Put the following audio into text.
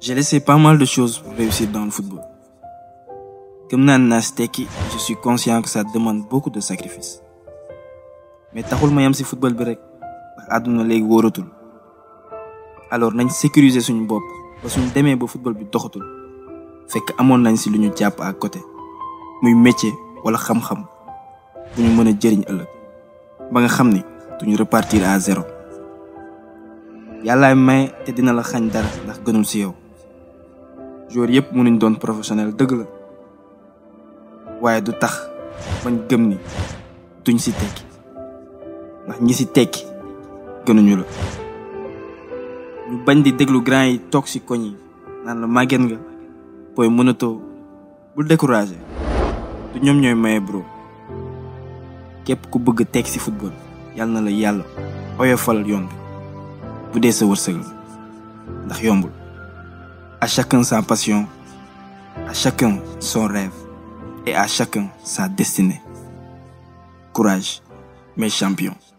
J'ai laissé pas mal de choses pour réussir dans le football. Comme naa si tekki je suis conscient que ça demande beaucoup de sacrifices mais taxul ma yam si football bi rek ndax àdduna léegi wóoratul alors nañ sécuriser suñu bopp ba suñ demee ba football bi doxatul fekk amoon nañ si lu ñu jàpp à côté muy métier wala xam-xam bu ñu mën a jëriñ ëllëg ba nga xam ni duñu repartir à zéro yàllaay may te dina la xañ dara ndax gënul si yow joueur yëpp mënuñ doon professionnel dëgg la waaye du tax bañ gëm ni duñ si tekki ndax ñi si tekki gënuñu la ñu bañ di déglu grand yi toog si koñ yi naan la màgget nga booy mënatoo bul découragé du ñoom ñooy maye bro képp ku bëgg tekki si football yàlla na la yàlla oyofal yoon bi bu dee sa wërsëg la ndax yombul à chacun sa passion à chacun son rêve et à chacun sa destinée courage mes champions